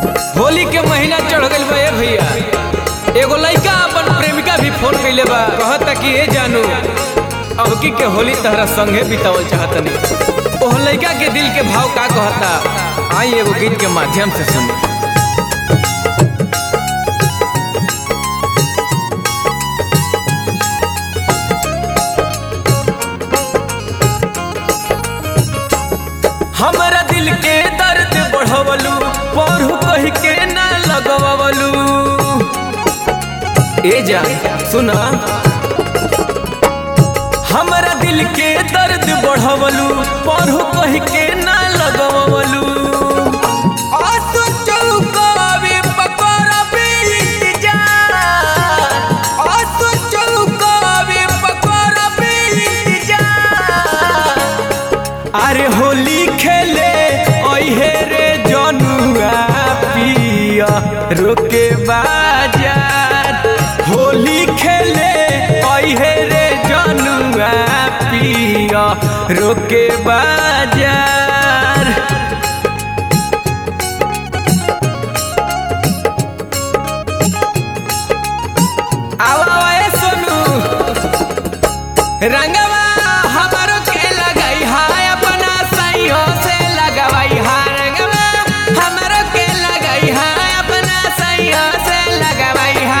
होली के महीना चढ़ गइल बा ए भैया एगो लइका अपन प्रेमिका भी फोन कइले बा कहता कि ए जानू अबकी के होली तहरा संगे बितावल चाहतनी ओह लइका के दिल के भाव का कहता आई एगो गीत के माध्यम से सुनी हमरा दिल के दर्द बढ़वलू पढ़ू कह के ना लगवलू ए जा सुना हमरा दिल के दर्द बढ़वलू पढ़ू कह के ना लगवलू आसू चौकावे पकड़बे इंतजार आसू चौकावे पकड़बे इंतजार अरे होली खेले ओहे रे जनुआ पिया रोके बाजार होली खेले ओहे रे जनुआ पिया रोके बाजार आवा ए सोनू रंगवा हमारो के लगाई हाय अपना सैयो से लगवाई हा रंगवा हमारो के लगाई हाय अपना सैयो से लगवाई हा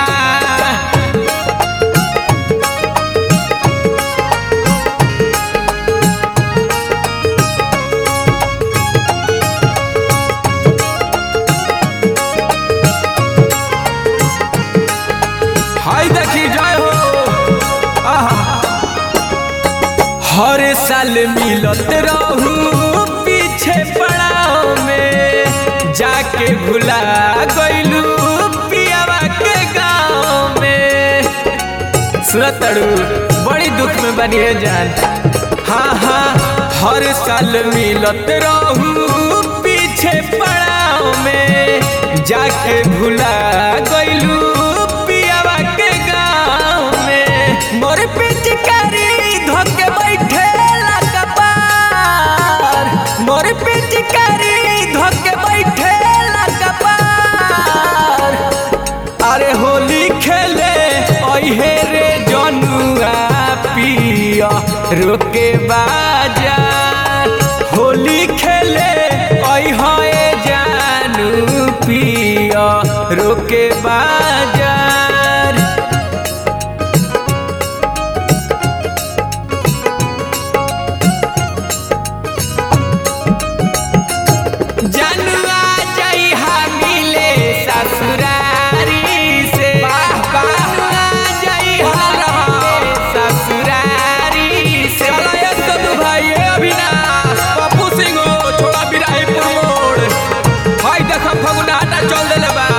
हाय देखी जय हो आहा हर साल मिलत रहू पीछे पड़ाव में जाके भुला गइलू पियावा के गाँव में सुनत तड़ू बड़ी दुख में बनिए जान हाँ हाँ हर साल मिलत रहू पीछे पड़ाव में जाके भुला गइलू पियावा के गाँव में मोर पिचकारी धोके बैठे कपार मोर पिचकारी धोके बैठे कपार अरे होली खेले ओहे रे जनुआ पिया रोके बाजार होली खेले ओहे जानू पिया रोके बाजार जनुआ जइहा मिले ससुरारी से वाह वाह जइहा रहे ससुरारी से चला ये सदु भाई ए अविनाश पप्पू सिंह हो छोड़ा बिराहीपुर मोड़ भाई देखो फगुनाटा चल देले बा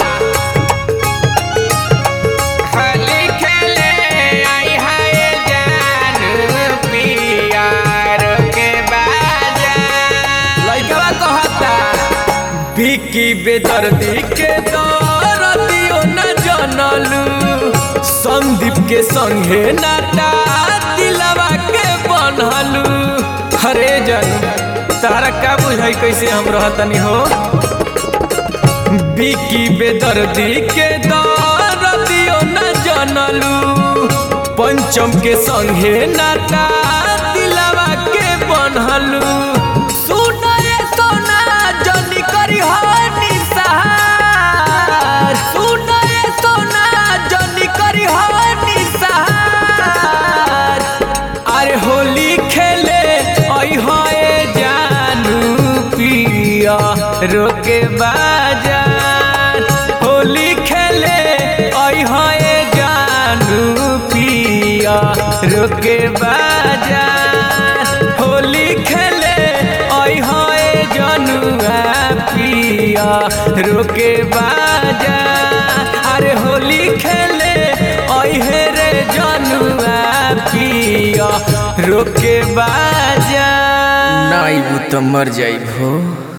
होली खेले आई हाय जानू पियार के बाजा लइकवा कहता बिकी बेदर्दी के दरदियो न जनलू संदीप के संगे नाटा दिलवा के बनलू हरे जन तारा का बुझाई कैसे हम रहतनी हो बिकी बेदर्दी के दरदियो न जनलू पंचम के संगे नाटा दिलवा के बनलू सुना ये सोना जनी करी हो निसहार सुना ये सोना जनी करी हो निसहार अरे होली खेले ओई होए जानू पिया रोके बाजार होली खेले ओई होए जानू पिया रोके बाजार होली खेले ओई होए जनुआ पिया रोके बाजार अरे होली खेले ओई हे रे जनुआ पिया रोके बाजार नाई तो मर जाई भो